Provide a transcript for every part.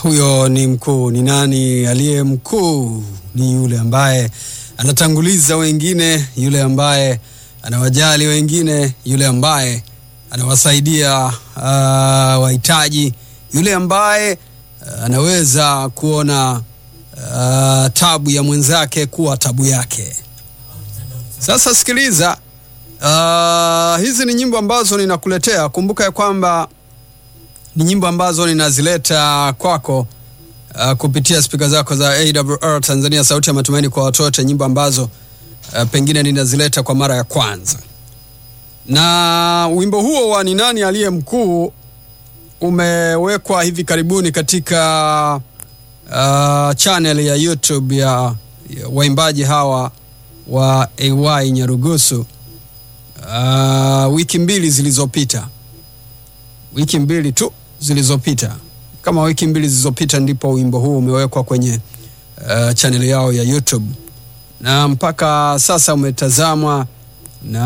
huyo ni mkuu. Ni nani aliye mkuu? Ni yule ambaye anatanguliza wengine, yule ambaye anawajali wengine, yule ambaye anawasaidia uh, wahitaji, yule ambaye uh, anaweza kuona uh, tabu ya mwenzake kuwa tabu yake. Sasa sikiliza, uh, hizi ni nyimbo ambazo ninakuletea. Kumbuka ya kwamba ni nyimbo ambazo ninazileta kwako uh, kupitia spika zako za AWR Tanzania, sauti ya matumaini kwa watoto, nyimbo ambazo uh, pengine ninazileta kwa mara ya kwanza. Na wimbo huo wa ni nani aliye mkuu umewekwa hivi karibuni katika uh, channel ya YouTube ya, ya waimbaji hawa wa AY Nyarugusu uh, wiki mbili zilizopita wiki mbili tu zilizopita, kama wiki mbili zilizopita, ndipo wimbo huu umewekwa kwenye uh, chaneli yao ya YouTube na mpaka sasa umetazamwa na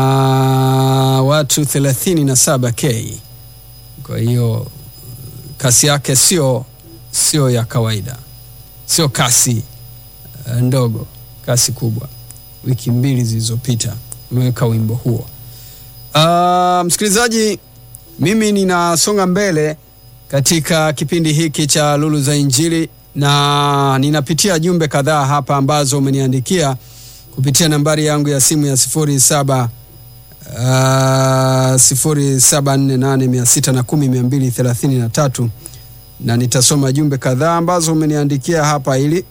watu 37k. Kwa hiyo kasi yake sio sio ya kawaida, sio kasi uh, ndogo, kasi kubwa. Wiki mbili zilizopita umeweka wimbo huo. Uh, msikilizaji mimi ninasonga mbele katika kipindi hiki cha Lulu za Injili na ninapitia jumbe kadhaa hapa ambazo umeniandikia kupitia nambari yangu ya simu ya sifuri saba uh, sifuri saba nne nane mia sita na kumi mia mbili thelathini na tatu na nitasoma jumbe kadhaa ambazo umeniandikia hapa ili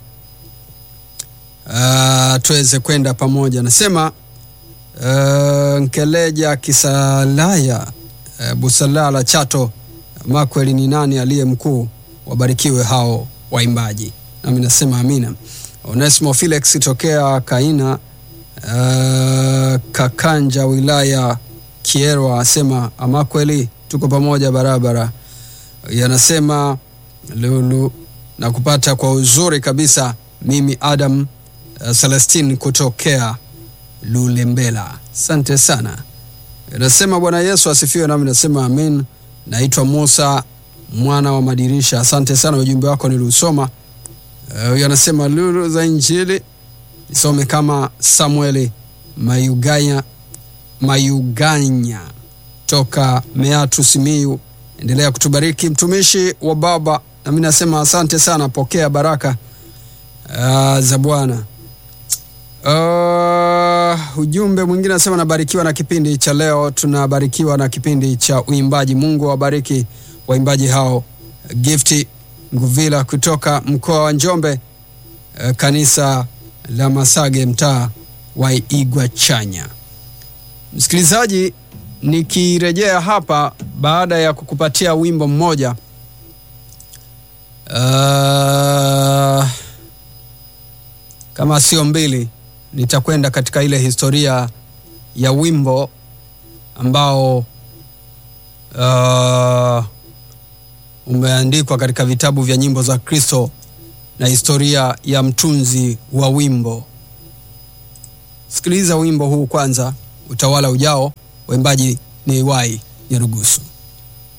uh, tuweze kwenda pamoja. Nasema uh, Nkeleja Kisalaya uh, Busalala Chato Makweli, ni nani aliye mkuu? Wabarikiwe hao waimbaji, nami nasema amina. Onesimo Felix tokea Kaina uh, Kakanja wilaya Kierwa asema amakweli, tuko pamoja barabara. Yanasema Lulu na kupata kwa uzuri kabisa. Mimi Adam uh, Celestine kutokea Lulembela, asante sana. Nasema Bwana Yesu asifiwe, nami nasema amin. Naitwa Musa mwana wa madirisha, asante sana, ujumbe wako niliusoma. Huyo uh, anasema lulu za Injili nisome kama Samueli Mayuganya, Mayuganya toka Meatu Simiyu. Endelea kutubariki mtumishi wa Baba, nami nasema asante sana, pokea baraka uh, za Bwana. Uh, ujumbe mwingine anasema nabarikiwa na kipindi cha leo, tunabarikiwa na kipindi cha uimbaji. Mungu awabariki waimbaji hao. Gifti Nguvila kutoka mkoa wa Njombe, uh, kanisa la Masage, mtaa wa Igwa Chanya. Msikilizaji, nikirejea hapa baada ya kukupatia wimbo mmoja uh, kama sio mbili nitakwenda katika ile historia ya wimbo ambao uh, umeandikwa katika vitabu vya nyimbo za Kristo na historia ya mtunzi wa wimbo. Sikiliza wimbo huu kwanza, utawala ujao. Waimbaji ni AY Nyarugusu.